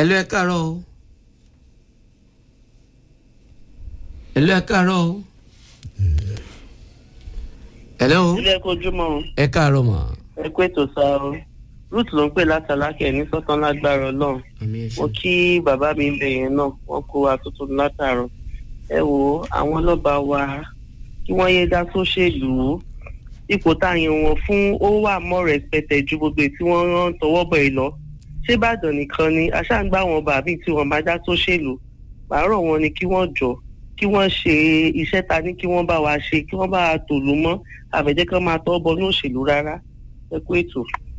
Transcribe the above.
ẹ̀lú ẹ káàárọ̀ o ẹ̀lú ẹ káàárọ̀ o ẹ̀lú ilé kojúmọ́ ẹ káàárọ̀ mà. ẹ kú ètò sá o ruth ló ń pè látàlákẹ́ ní sọ́tàn lágbára ọlọ́run àmì ẹ mo ṣe. kí bàbá mi ń bẹ yẹn náà wọ́n kó wa tuntun látàárọ̀ ẹ wo àwọn lọ́ba wa kí wọ́n yé dá sóṣèlú ipò táyàn wọn fún ó wà mọ́ rẹpẹtẹ ju gbogbo èyí tí wọ́n rán tọwọ́ bọ̀ ẹ̀ lọ ṣé ìbàdàn nìkan ni aṣáǹgbá wọn bàbí tí wọ́n bá dá sóṣèlú pàárọ̀ wọn ni kí wọ́n jọ kí wọ́n ṣe iṣẹ́ ta ní kí wọ́n bá wa ṣe kí wọ́n bá wa tòlú mọ́ àbẹ̀jẹ́ kan máa tọ́ bọ ní òṣèlú rárá ẹ kú ètò.